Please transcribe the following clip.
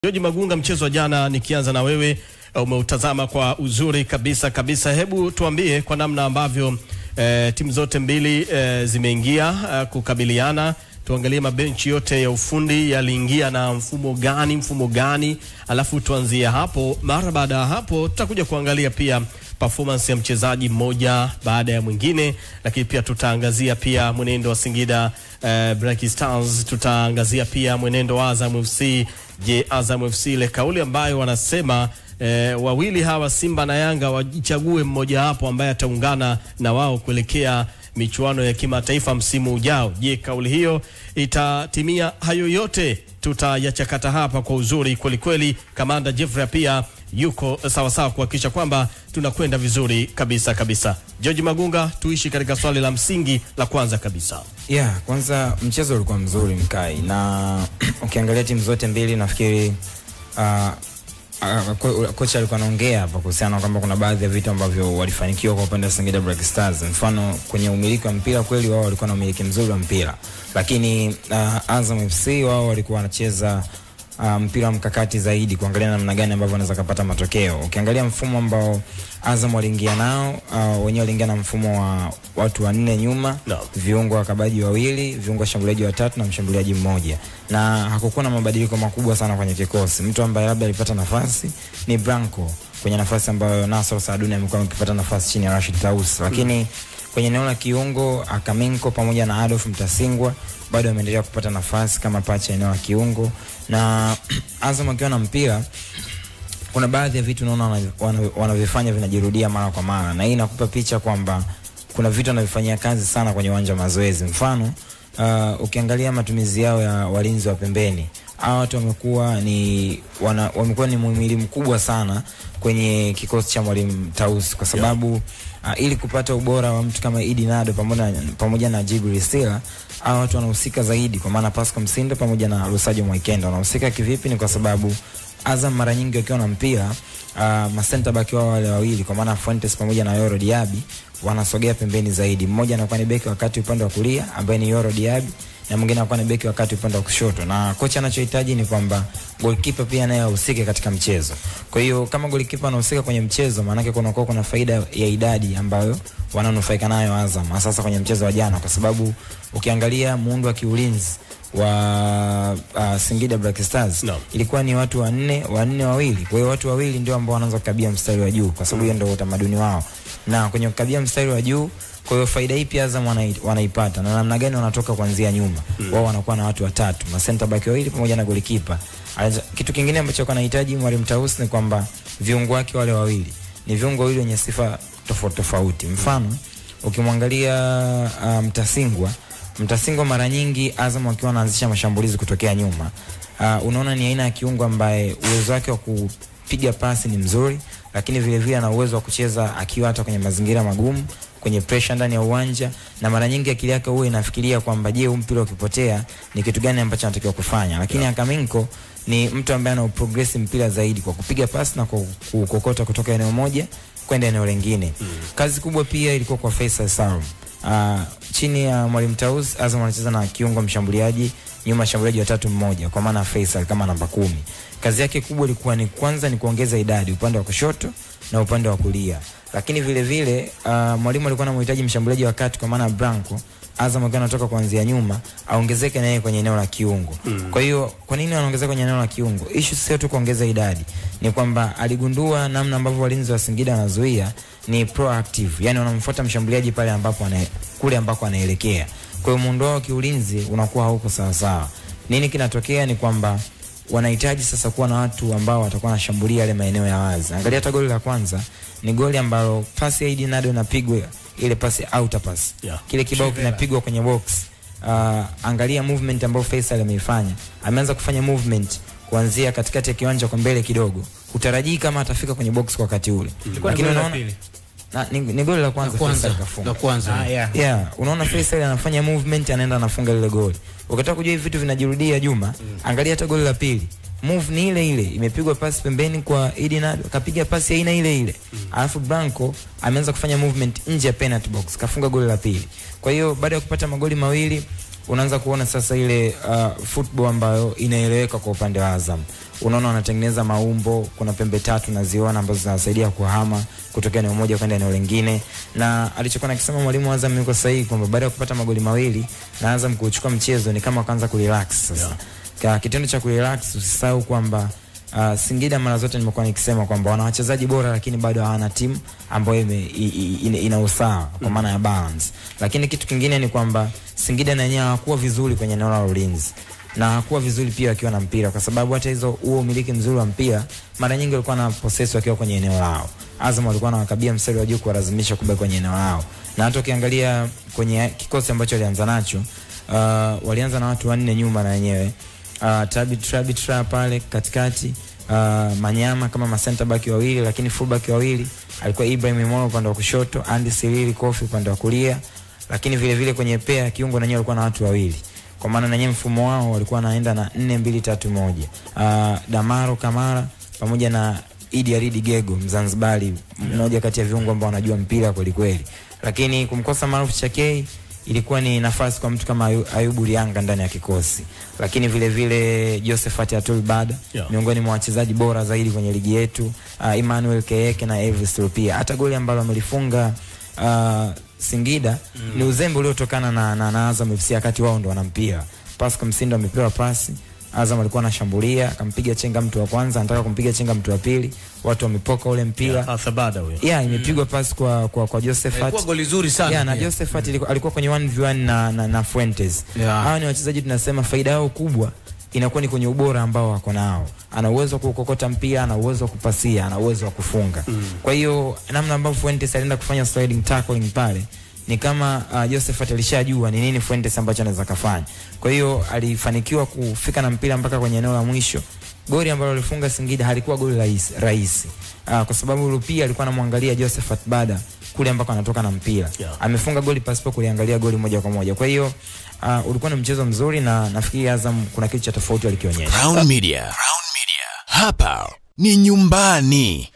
George Magunga, mchezo wa jana, nikianza na wewe, umeutazama kwa uzuri kabisa kabisa. Hebu tuambie kwa namna ambavyo eh, timu zote mbili eh, zimeingia eh, kukabiliana. Tuangalie mabenchi yote ya ufundi yaliingia na mfumo gani, mfumo gani, alafu tuanzie hapo. Mara baada ya hapo, tutakuja kuangalia pia performance ya mchezaji mmoja baada ya mwingine, lakini pia tutaangazia pia mwenendo wa Singida eh, Black Stars, tutaangazia pia mwenendo wa Azam FC. Je, Azam FC ile kauli ambayo wanasema eh, wawili hawa Simba na Yanga wajichague mmoja hapo ambaye ataungana na wao kuelekea michuano ya kimataifa msimu ujao. Je, kauli hiyo itatimia? Hayo yote tutayachakata hapa kwa uzuri kwelikweli. Kamanda Jeffrey pia yuko sawasawa kuhakikisha kwamba tunakwenda vizuri kabisa kabisa. George Magunga, tuishi katika swali la msingi la kwanza kabisa. Yeah, kwanza mchezo ulikuwa mzuri mkai, na ukiangalia timu zote mbili nafikiri uh, uh, ko, kocha alikuwa anaongea hapa kuhusiana kwamba kuna baadhi ya vitu ambavyo walifanikiwa kwa upande wa Singida Black Stars. Mfano kwenye umiliki wa mpira, kweli wao walikuwa na umiliki mzuri wa mpira, lakini uh, Azam FC wao walikuwa wanacheza uh, mpira wa mkakati zaidi, kuangalia namna gani ambavyo wanaweza kupata matokeo. Ukiangalia mfumo ambao Azam waliingia nao, uh, wenyewe waliingia na mfumo wa watu wanne nyuma No. viungo wakabaji wawili, viungo washambuliaji watatu na mshambuliaji mmoja, na hakukuwa na mabadiliko makubwa sana kwenye kikosi. Mtu ambaye labda alipata nafasi ni Branco kwenye nafasi ambayo Nasor Saaduni amekuwa akipata nafasi chini ya Rashid Taus, lakini kwenye eneo la kiungo Akaminko pamoja na Adolf Mtasingwa bado ameendelea kupata nafasi kama pacha eneo la kiungo, na Azam akiwa na mpira kuna baadhi ya vitu naona wana- wana- wanavyofanya vinajirudia mara kwa mara, na hii inakupa picha kwamba kuna vitu wanavyofanyia kazi sana kwenye uwanja wa mazoezi. Mfano uh, ukiangalia matumizi yao ya walinzi wa pembeni, hawa watu wamekuwa ni wana, wamekuwa ni muhimili mkubwa sana kwenye kikosi cha mwalimu Tausi kwa sababu uh, ili kupata ubora wa mtu kama Idi Nado pamoja, pamoja na Jibril Sila hawa watu wanahusika zaidi, kwa maana Pascal Msindo pamoja na Lusajo Mwaikenda wanahusika kivipi? Ni kwa sababu Azam mara nyingi wakiwa na mpira uh, masenta baki wao wale wawili kwa maana Fuentes pamoja na Yoro Diaby wanasogea pembeni zaidi. Mmoja anakuwa ni beki wakati upande wa kulia ambaye ni Yoro Diaby na mwingine anakuwa ni beki wakati upande wa kushoto, na kocha anachohitaji ni kwamba goalkeeper pia naye ahusike katika mchezo. Kwa hiyo kama goalkeeper anahusika kwenye mchezo, maana yake kunakuwa kuna faida ya idadi ambayo wananufaika nayo Azam, hasa sasa kwenye mchezo wa jana, kwa sababu ukiangalia muundo wa kiulinzi wa uh, Singida Black Stars No. ilikuwa ni watu wanne wanne wawili. Kwa hiyo watu wawili ndio ambao wanaanza kukabia mstari wa juu, kwa sababu hiyo ndio utamaduni wao, na kwenye kukabia mstari wa juu. Kwa hiyo faida hii pia Azam wanai- wanaipata, na namna gani wanatoka kuanzia nyuma wao wanakuwa na watu watatu, ma center back wawili pamoja na golikipa. Kitu kingine ambacho anahitaji mwalimu Taus ni kwamba viungo wake wale wawili ni viungo wawili wenye sifa tofauti tofauti. Mfano ukimwangalia uh, Mtasingwa Mtasingwa mara nyingi Azam akiwa anaanzisha mashambulizi kutokea nyuma, uh, unaona ni aina ya kiungo ambaye uwezo wake wa kupiga pasi ni mzuri, lakini vile vile ana uwezo wa kucheza akiwa hata kwenye mazingira magumu, kwenye pressure ndani ya uwanja, na mara nyingi akili yake huwa inafikiria kwamba je, huu mpira ukipotea ni kitu gani ambacho anatakiwa kufanya. Lakini Akaminko ni mtu ambaye ana uprogress mpira zaidi kwa kupiga pasi na kwa kukokota kutoka eneo moja kwenda eneo lingine. Kazi kubwa pia ilikuwa kwa Faisal Salum. Uh, chini ya mwalimu Taus Azam anacheza na kiungo mshambuliaji nyuma mshambuliaji watatu mmoja kwa maana Faisal kama namba kumi. Kazi yake kubwa ilikuwa ni kwanza ni kuongeza idadi upande wa kushoto na upande wa kulia, lakini vile vile uh, mwalimu alikuwa anamhitaji mshambuliaji wa kati kwa maana Branco Azam akiwa anatoka kuanzia nyuma aongezeke na yeye kwenye eneo la kiungo. Kwa hiyo kwa nini anaongezeka kwenye eneo la kiungo? Issue sio tu kuongeza idadi, ni kwamba aligundua namna ambavyo walinzi wa Singida wanazuia ni proactive, yani wanamfuata mshambuliaji pale ambapo ana, kule ambako anaelekea. Kwa hiyo muundo wao wa kiulinzi unakuwa hauko sawa sawa. Nini kinatokea ni kwamba wanahitaji sasa kuwa na watu ambao watakuwa wanashambulia yale maeneo ya wazi. Angalia hata goli la kwanza ni goli ambalo pasi ya Idi Nado inapigwa ile pasi outer pass. Yeah. Kile kibao kinapigwa kwenye box. Uh, angalia movement ambayo Faisal ameifanya. Ameanza kufanya movement kuanzia katikati ya kiwanja kwa mbele kidogo. Utarajii kama atafika kwenye box kwa wakati ule. Lakini unaona na, ni, ni goli la kwanza, kwanza Faisal kafunga. la kwanza Ah, yeah. Yeah, unaona Faisal anafanya movement anaenda anafunga lile goli. Ukitaka kujua hivi vitu vinajirudia Juma, angalia hata goli la pili. Move ni ile ile, imepigwa pasi pembeni kwa Idi Nado, kapiga pasi ya aina ile ile. Alafu Branco ameanza kufanya movement nje ya penalty box, kafunga goli la pili. Kwa hiyo baada ya kupata magoli mawili unaanza kuona sasa ile uh, football ambayo inaeleweka kwa upande wa Azam. Unaona wanatengeneza maumbo, kuna pembe tatu naziona ambazo zinawasaidia kuhama kutoka eneo moja kwenda eneo lingine, na alichokuwa nakisema mwalimu wa Azam yuko sahihi kwamba baada ya kupata magoli mawili na Azam kuchukua mchezo ni kama kaanza kurelax sasa. Yeah. Kitendo cha kurelax usisahau kwamba Uh, Singida mara zote nimekuwa nikisema kwamba wana wachezaji bora lakini bado hawana timu ambayo ime, i, i, ina, ina usawa kwa maana ya balance. Lakini kitu kingine ni kwamba Singida na yenyewe hawakuwa vizuri kwenye eneo la ulinzi na hakuwa vizuri pia wakiwa na mpira, kwa sababu hata hizo huo umiliki mzuri wa mpira mara nyingi walikuwa na possess wakiwa kwenye eneo lao. Azam walikuwa wanawakabia mstari wa juu kuwalazimisha kubaki kwenye eneo lao, na hata ukiangalia kwenye kikosi ambacho walianza nacho uh, walianza na watu wanne nyuma na wenyewe uh, Trabi Trabi Tra pale katikati uh, Manyama kama masenta baki wawili, lakini full baki wawili alikuwa Ibrahim Molo upande wa kushoto, Andy Silili Kofi upande wa kulia, lakini vile vile kwenye pea kiungo na walikuwa na watu wawili kwa maana na mfumo wao walikuwa wanaenda na 4 2 3 1. Uh, Damaro Kamara pamoja na Idi Aridi Gego Mzanzibari, mmoja kati ya viungo ambao wanajua mpira kweli kweli, lakini kumkosa Maruf Chakei ilikuwa ni nafasi kwa mtu kama Ayu, Ayubu Lianga ndani ya kikosi, lakini vile vile Josephat Atul Bada Yeah. miongoni mwa wachezaji bora zaidi kwenye ligi yetu, uh, Emmanuel Keyeke na Elvis Rupia. Hata goli ambalo amelifunga uh, Singida mm. ni uzembe uliotokana na, na, na Azam FC wakati wao ndo wana mpira. Pascal Msindo amepewa pasi Azam alikuwa anashambulia akampiga chenga mtu wa kwanza, anataka kumpiga chenga mtu wa pili, watu wamepoka ule mpira Athabada huyo. yeah, imepigwa pasi kwa kwa, kwa Josephat Ilikuwa goli zuri sana. yeah, na pia. Josephat ilikuwa- alikuwa kwenye 1v1 na, na, na Fuentes. Yeah. Hawa ni wachezaji tunasema faida yao kubwa inakuwa ni kwenye ubora ambao wako nao. Ana uwezo wa kukokota mpira, ana uwezo wa kupasia, ana uwezo wa kufunga. Kwa hiyo namna ambavyo Fuentes alienda kufanya sliding tackling pale ni kama uh, Josephat alishajua ni nini Fuentes ambacho anaweza kafanya. Kwa hiyo alifanikiwa kufika na mpira mpaka kwenye eneo la mwisho. Goli ambalo alifunga Singida halikuwa goli rahisi rahisi. Uh, kwa sababu Rupia alikuwa anamwangalia Josephat Bada kule ambako anatoka na mpira. Yeah. Amefunga goli pasipo kuliangalia goli moja kwa moja. Kwa hiyo uh, ulikuwa ni mchezo mzuri na nafikiri Azam kuna kitu cha tofauti walikionyesha. Crown Media. Crown Media. Hapa ni nyumbani.